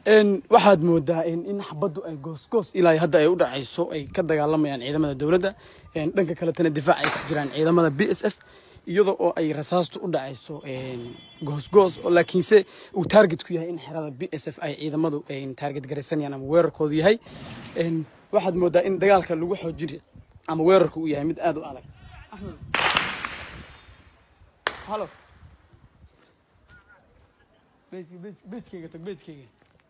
waxaad moodaa in xabaddu ay goosgoos ilaa hadda ay u dhacayso ay ka dagaalamayaan ciidamada dowladda dhanka kaletana difaac ay ku jiraan ciidamada b s f iyadoo oo ay rasaastu u dhacayso goosgoos oo laakiinse uu taarget ku yahay in xerada b s f ay ciidamadu taarget garaysanayaan ama weerarkoodu yahay waxaad moodaa in dagaalka lagu xoojinayo ama weerarku uu yahay mid aad u adag halo beedkeyga tag beedkeyga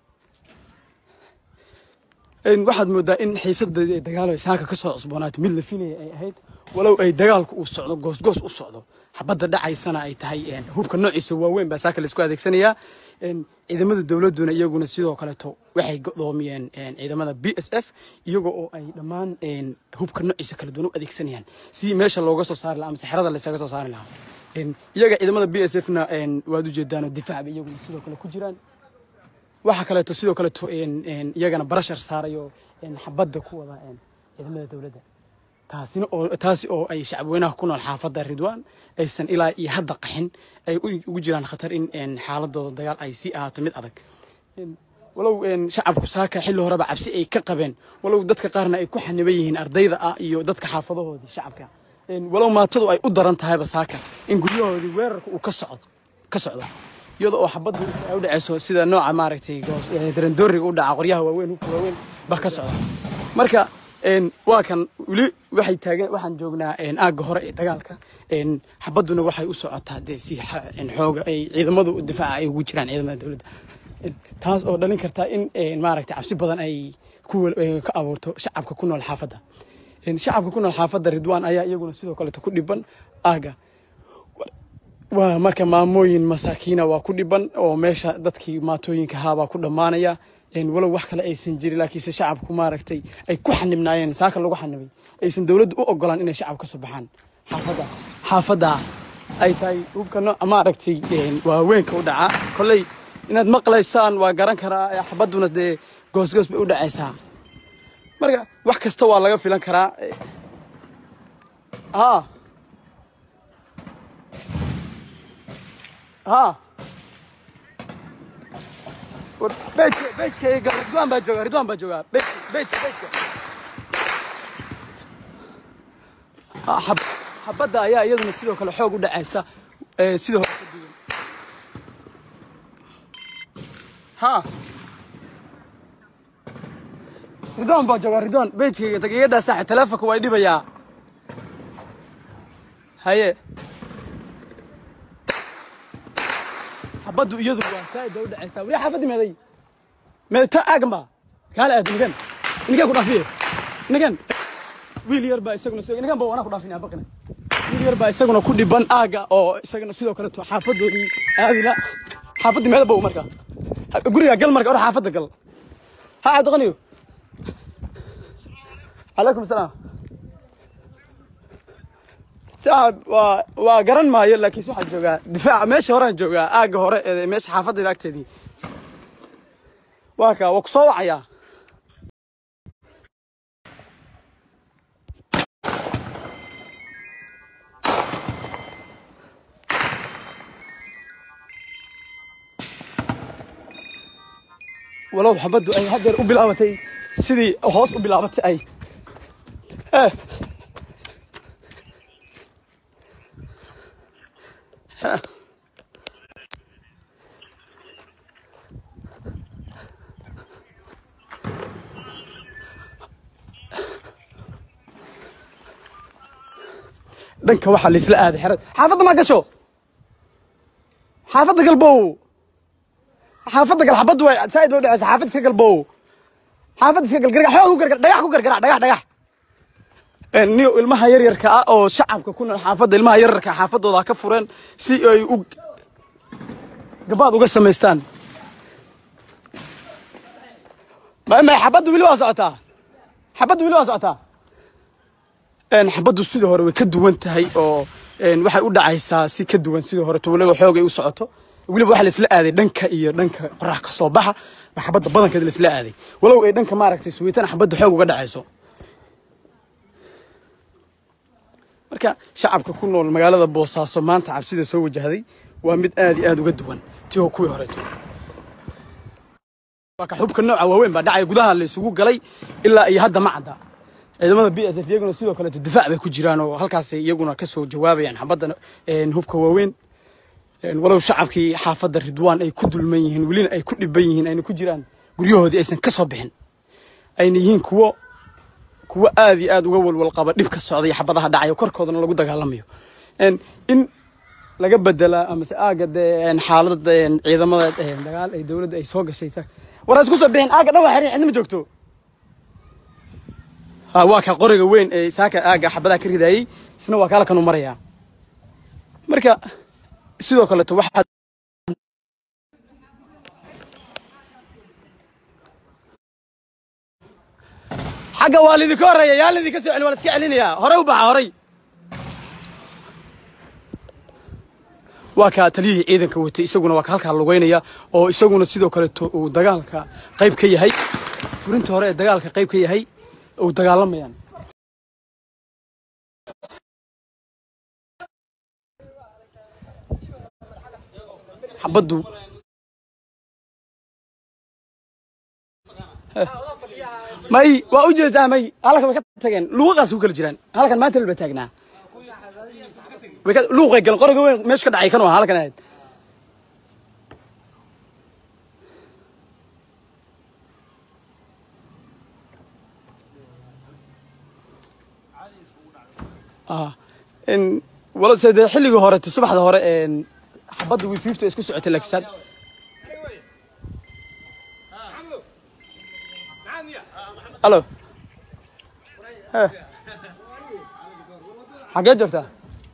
waxaad moodaa in xiisada dagaalo saaka ka soo cusboonaatay mid la filaya ay ahayd walow ay dagaalku uu socdo goosgoos u socdo xabadda dhacaysana ay tahay hubka noociisa waaweyn baa saaka laisku adeegsanayaa ciidamada dowladduna iyaguna sidoo kaleeto waxay godoomiyeen ciidamada b s f iyagoo oo ay dhammaan hubka noociisa kala duwan u adeegsanayaan si meesha looga soo saari lahaa amase xerada laysaga soo saari lahaa iyaga ciidamada b s f na waad ujeedaanoo difaac bay iyaguna sidoo kale ku jiraan waxaa kaleeto sidoo kaleeto iyagana barashar saarayo xabadda ku wada ciidamada dowladda taasina oo taasi oo ay shacabweynaha ku nool xaafadda ridwaan aysan ilaa iyo hadda qaxin ay ugu jiraan khatar in xaaladooda dagaal ay sii ahaato mid adag walow shacabku saaka xilli horeba cabsi ay ka qabeen walow dadka qaarna ay ku xaniban yihiin ardayda ah iyo dadka xaafadahoodii shacabka walow maatadu ay u daran tahayba saaka in guryahoodii weerarka uu ka socdo ka socdo iyada oo xabaddu ay u dhacayso sida nooca maaragtay darandooriga u dhaca qoryaha waaweyn hubka waaweyn ba ka socda marka waa kan weli waxay taagan waxaan joognaa aagga hore ee dagaalka xabadduna waxay u socotaa dee si xooga ay ciidamadu difaaca ay ugu jiraan ciidamada dowladda taas oo dhalin karta in maaragtay cabsi badan ay ka abuurto shacabka ku nool xaafadda shacabka ku nool xaafadda ridwaan ayaa iyaguna sidoo kaleeto ku dhiban aagga waa marka maamooyin masaakiina waa ku dhiban oo meesha dadkii maatooyinka ahaabaa ku dhammaanaya walow wax kale aysan jirin laakiinse shacabku maaragtay ay ku xanibnaayeen saaka lagu xanibay aysan dowladdu u ogolaan inay shacab ka soo baxaan xaafadda xaafadda ay tahay hubka nooca maaragtay waaweynka u dhacaa kolley inaad maqlaysaan waa garan karaa xabadduna dee goosgoos bay u dhacaysaa marka wax kasta waa laga filan karaa haa ها بيتك بيتك رضوان باجوغا رضوان باجوغا بيتك بيتك بيتك حب xabadda ayaa iyaduna sidoo kale xoog u dhacaysa sida hore ka duwan ha ridwaan baa joogaa ridwaan bejkayga tag iga daa saaxib taleefonka waa dhibayaa haye xabaddu iyadu waa saa'id bay u dhacaysaa weli xaafaddi meeday meedta aagan baa kaale aad nigan nigan ku dhaafiye nigan wiil yar baa isaguna nigan baa wanaa ku dhaafin abaqina wiil yar baa isaguna ku dhiban aaga oo isaguna sidoo kale to xaafadoodii aadila xaafaddi meeda bow marka guriga gal marka or xaafadda gal ha cabdiqaniyo calaykum salaam saaxib waa waa garan maayo laakiin waxaan joogaa difaaca meesha horaan joogaa aagga hore ee meesha xaafadayda agteedii waa kaa waa ku soo wacayaa walow xabaddu ay haddeer u bilaabatay sidii hoos u bilaabatay ay eh dhanka waxaa laisla aaday xerad xaafadda maa gasho xaafadda galbow xaafadda gal xabaddu way saa'id bay u dhacaysa xaafadda iska galbow xaafadda iska gal gargax xoog ku gargar dhagax ku gargarac dhagax dhagax niyo ilmaha yaryarka ah oo shacabka ku nool xaafadda ilmaha yaryarka xaafadooda ka fureen si ay u gabaad uga samaystaan ma xabaddu weli waa socotaa xabaddu weli waa socotaa xabaddu sidii hore way ka duwan tahay oo waxay u dhacaysaa si ka duwan sidii hore weliba xoogay u socoto weliba waxa laisla aaday dhanka iyo dhanka qorax ka soo baxa xabadda badankeeda laisla aaday walow ay dhanka maaragtay suweytana xabadda xoog uga dhacayso marka shacabka ku nool magaalada boosaaso maanta cabsida soo wajahday waa mid aad iyo aad uga duwan ti oo kuwii horeeto waa ka xubka nooca waaweyn baa dhacaya gudaha la isugu galay ilaa iyo hadda ma cadda ciidamada b s f iyaguna sidoo kaleeto difaac bay ku jiraan oo halkaas iyaguna ka soo jawaabayaan xabadda hubka waaweyn walow shacabkii xaafadda ridwaan ay ku dulman yihiin welina ay ku dhiban yihiin ayna ku jiraan guryahoodii aysan ka soo bixin ayna yihiin kuwo kuwo aad iyo aad uga walwal qaba dhib ka socday xabadaha dhacayo korkoodana lagu dagaalamayo in laga bedelaa amase aaga dee xaalada ciidamada dagaal ay dowladda ay soo gashay war isku soo bixin aaga dhan waa xirin cidna ma joogto ha waa ka qoriga weyn ee saaka aaga xabadaha ka ridayey isna waa kaala kanu marayaa marka sidoo kaleeto waxaad xagga waa lidinka horreeya yaa lidinka soo celin waa la iska celinayaa hore u baxa horay waa ka taliyihii ciidanka watay isaguna waa ka halkaa lugeynaya oo isaguna sidoo kaleeto uu dagaalka qayb ka yahay furinta hore ee dagaalka qayb ka yahay uu dagaalamayaan xabaddu may waa u jeedaa may halkan way ka tageen luuqaas ku kala jiraan halkan maanta laba taagnaa luuqay galan qoriga weyn meesha ka dhacay kan waa halkan ahayd walo se dee xilligii hore subaxda hore xabadda wi fifty isku socotay laakiin alo xaggee joogtaa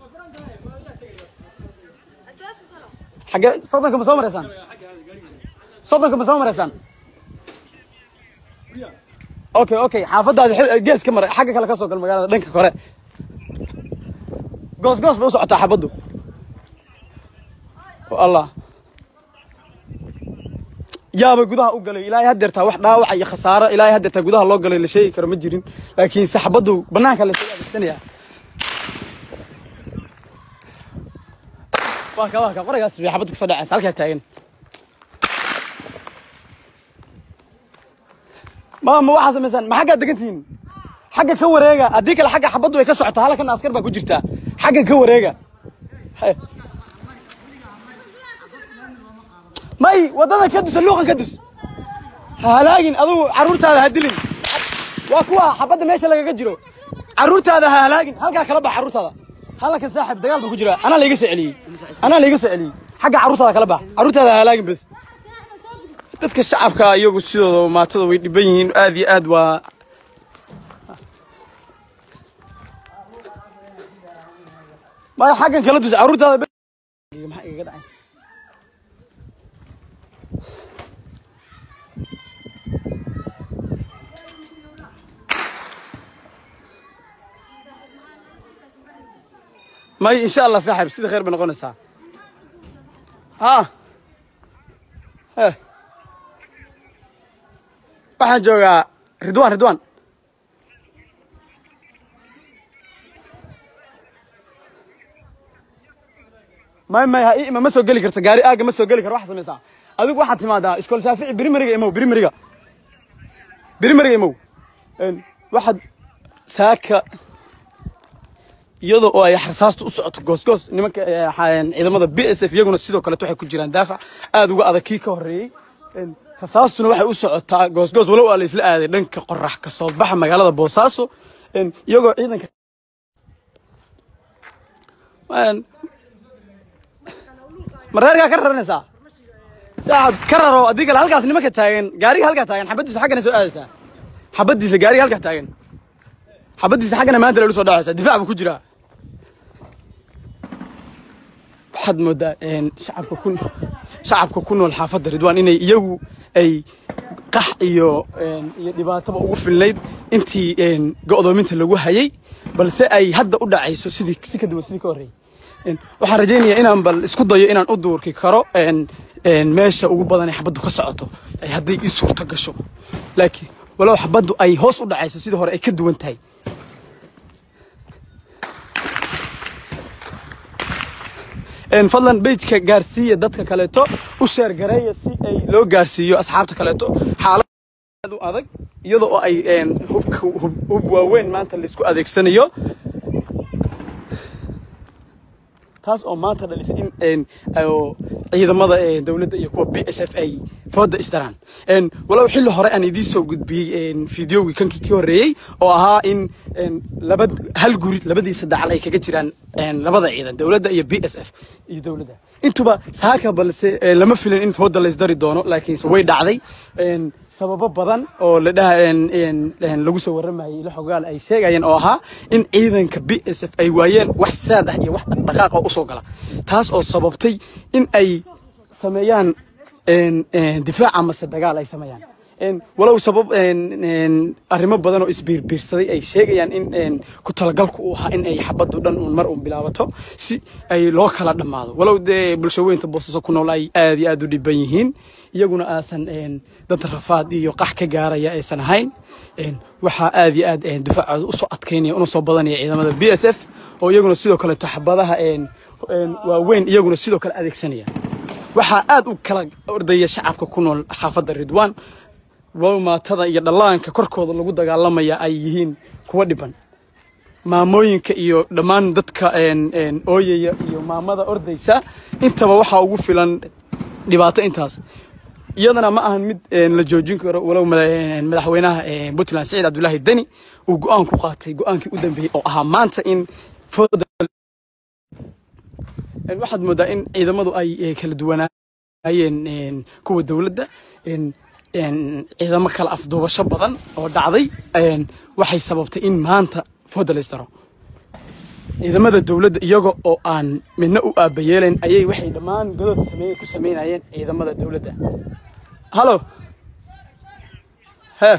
xaggee soddonka ma soo maraysaan soddonka ma soo maraysaan okay okay xaafaddaadi gees ka mara xagga kale ka soo gal magaalada dhanka kore goos goos bay u socotaa xabaddu allah yaabay gudaha u galay ilaahay haddeertaa wax dhaawaca iyo khasaaro ilaahay haddeertaa gudaha loo galay la sheegi karo ma jirin laakiin saxbaddu bannaanka la soo adeegsanayaa waa ka waa ka qorigaas bay xabadda kasoo dhacaysa halkaa taagan ma ma waxaa samaysaan ma xaggaa degantihiin xagga ka wareega haddii kale xagga xabaddu ay ka socotaa halkan askar baa ku jirtaa xagga ka wareega may waddada ka dusa luuqan ka dus ha halaagin adugu carruurtaada ha dilin waa kuwa xabadda meesha lagaga jiro carruurtaada ha halaagin halkaa kala bax carruurtaada halkan saaxib dagaal baa ku jira anaa laiga soo celiyey anaa laiga soo celiyey xagga carruurtaada kala bax carruurtaada ha halaagin bes dadka shacabka iyagu sidooda maatada way dhiban yihiin aad iyo aad waa maya xaggan kala dus carruurtaada maxaa igaga dhacay may insha allah saaxib sida khayr bay noqonaysaa ha waxaan joogaa ridwan ridwan may may ha ima ma soo geli karta gaari aaga ma soo geli karo waxa samaysaa adigu waxaad timaadaa iskool shaafici birimariga imow birimariga birimariga imow waxaad saaka iyadoo oo ay xarsaastu u socoto goosgoos nimanka ciidamada b s f iyaguna sidoo kaleeto waxay ku jiraan daafac aad uga adag kii ka horreeyey rasaastuna waxay u socotaa goosgoos walow aa la isla aaday dhanka qorax ka soo baxa magaalada boosaaso iyagoo ciidanka mareerkaa ka raranaysaa saaxab ka raro haddii kale halkaas nimanka taagan gaariga halkaa taagan xabaddiisa xaggana soo aadaysaa xabaddiisa gaariga halkaa taagan xabaddiisa xaggana maanta lalu soo dhacaysaa difaac buu ku jiraa waxaad moodaa shacabka ku shacabka ku nool xaafadda ridwaan inay iyagu ay qax iyo iyo dhibaataba ugu filnayd intii go'doominta lagu hayay balse ay hadda u dhacayso sidii si ka duwan sidii ka horreeyay waxaan rajaynayaa inaan bal isku dayo inaan u duurki karo meesha ugu badan ee xabaddu ka socoto ay hadday ii suurto gasho laakiin walow xabaddu ay hoos u dhacayso sidii hore ay ka duwan tahay fadlan bejka gaarsiiya dadka kaleeto u sheer gareeya si ay loo gaarsiiyo asxaabta kaleeto xaalad aad u adag iyadoo oo ay hubka hub waaweyn maanta laisku adeegsanayo taas oo maanta dhalisay in ciidamada dowladda iyo kuwa b s f ay fooda isdaraan walow xilli hore aan idiin soo gudbiyey fideogii kankii ka horreeyey oo ahaa in laba hal guri labadiisa dacal ay kaga jiraan labada ciidan dowladda iyo b s f iyo dowladda intuba saaka balse lama filin in fooda laysdari doono laakiinse way dhacday sababo badan oo la dhaha lagu soo waramayay la xogaal ay sheegayeen oo ahaa in ciidanka b s f ay waayeen wax saad ah iyo wax dhaqdhaqaaq oo usoo gala taas oo sababtay in ay sameeyaan difaac amase dagaal ay sameeyaan walow sabab arrimo badan oo isbiirbiirsaday ay sheegayaan in ku talagalku uu ahaa in ay xabaddu dhan uun mar uun bilaabato si ay loo kala dhammaado walow dee bulshaweynta boosaaso ku nool ay aad iyo aad u dhiban yihiin iyaguna aasan dad rafaad iyo qax ka gaaraya aysan ahayn waxaa aad iyo aad difaacooda usoo adkaynaya una soo badanaya ciidamada b s f oo iyaguna sidoo kaleeto xabadaha waaweyn iyaguna sidoo kale adeegsanaya waxaa aad u kala ordaya shacabka ku nool xaafadda ridwan walow maatada iyo dhallaanka korkooda lagu dagaalamaya ay yihiin kuwa dhiban maamooyinka iyo dhammaan dadka ooyaya iyo maamada ordaysa intaba waxaa ugu filan dhibaato intaas iyadana ma ahan mid la joojin karo walow madaxweynaha puntland saciid cabdulaahi deni uu go-aan ku qaatay go-aankii u dambeeyey oo ahaa maanta in waxaad moodaa in ciidamadu ay kala duwanaayeen kuwa dowladda ciidamo kala afduubasho badan oo dhacday waxay sababtay in maanta fooda laysdaro ciidamada dowladda iyaga oo aan midna u aabayeelayn ayay waxay dhammaan godood sameeye ku samaynayeen ciidamada dowladda halo he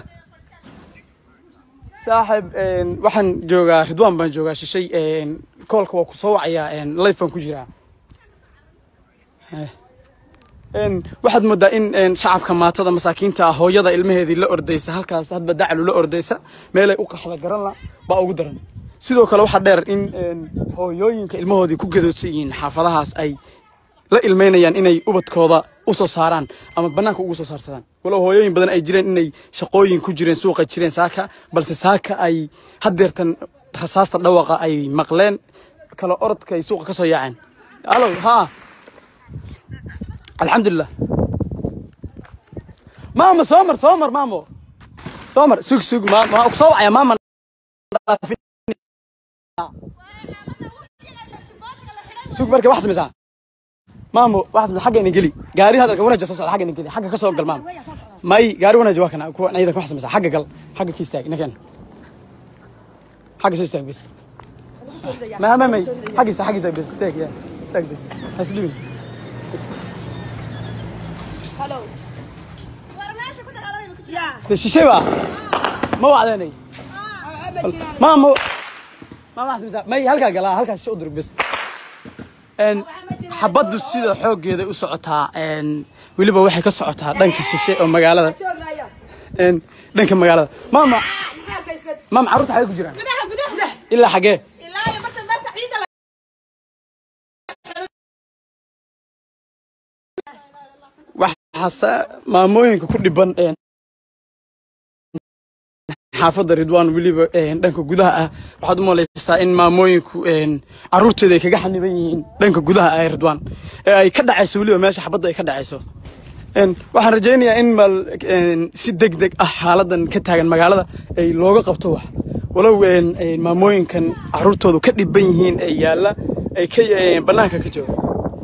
saaxib waxaan joogaa ridwaan baan joogaa shishay koolka waa ku soo wacayaa life baan ku jiraa waxaad moodaa in shacabka maatada masaakiinta ah hooyada ilmaheedii la ordaysa halkaas hadba dacalu la ordaysa meelay u qaxda garanla baa ugu daran sidoo kale waxaa dheer in hooyooyinka ilmahoodii ku gadoodsan yihiin xaafadahaas ay la ilmeynayaan inay ubadkooda u soo saaraan ama bannaanka ugu soo saarsadaan walow hooyooyin badan ay jireen inay shaqooyin ku jireen suuqa jireen saaka balse saaka ay haddeertan rasaasta dhawaqa ay maqleen kala orodka ay suuqa ka soo yaaceen alo haa alxamdulilah maama soo mar soo mar maamo soo mar sug sug ma soo wacaya maama sug marka wax samaysaa maamo wax samaysaa xagga ina geli gaari hadalka wanaja soo socda xagga ina geli xagga ka soo gal maamo may gaari wanaja waa kana kuwa ciidanka wax samaysaa xagga gal xagga ka istaag ninkan xagga soo istaag bis ma ma may xagga istaag xagga istaag bis istaag ya istaag bis hasdibin bis de shishay ba ma wacdanay maamo maama wax samaysaa may halkaa galaa halkaa shisha u durug bis xabaddu sida xooggeeda u socotaa weliba waxay ka socotaa dhanka shishe oo magaalada dhanka magaalada maama maama carruurta xagee ku jiraan ilaa xagee waxaase maamooyinka ku dhiban xaafadda ridwaan weliba dhanka gudaha ah waxaad u malaysaa in maamooyinku caruurtooda ay kaga xaniban yihiin dhanka gudaha ah ee ridwaan ee ay ka dhacayso weliba meesha xabaddu ay ka dhacayso waxaan rajaynayaa in mal si deg deg ah xaaladan ka taagan magaalada ay looga qabto wax walow maamooyinkan caruurtoodu ka dhiban yihiin ee yaalla ay ka bannaanka ka jooga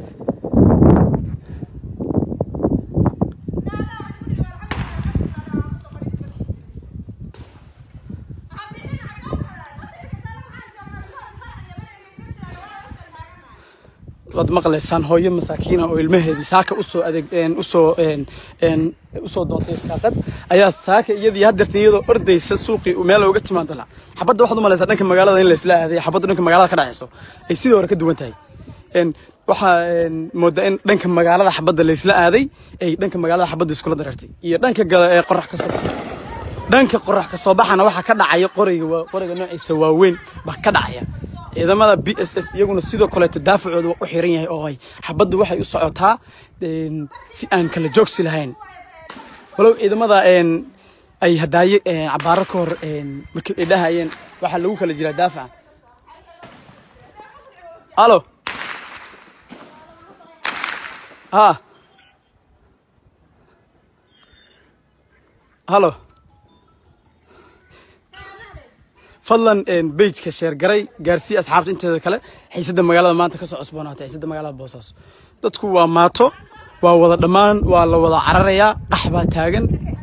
waad maqlaysaan hooyo masaakiina oo ilmaheedii saaka usoo adeeg usoo usoo doontay saaqad ayaa saaka iyadii haddeertan iyadoo ordaysa suuqii meel uga timaado la xabadda waxaad u malaysaa dhanka magaalada in laysla aaday xabadda dhanka magaalada ka dhacayso ay sidii hore ka duwan tahay waxaa moodaa in dhanka magaalada xabadda laysla aaday ay dhanka magaalada xabadda iskula dareertay iyo dhanka gala ee qorax ka soo baxa dhanka qorax ka soo baxana waxaa ka dhacaya qoriga qoriga noociisa waaweyn baa ka dhacaya ciidamada b s f iyaguna sidoo kaleeto daafacooda waa u xiran yahay oo ay xabaddu waxay u socotaa si aan kala joogsi lahayn walow ciidamada ay hadaaye cabaaro ka hor markii ay dhahayeen waxaa lagu kala jiraa daafaca alo ha halo fadlan bejka sheergaray gaarsii asxaabta inteeda kale xiisadda magaalada maanta ka soo cusboonaatay xiisadda magaalada boosaaso dadku waa maato waa wada dhammaan waa la wada cararayaa qax baa taagan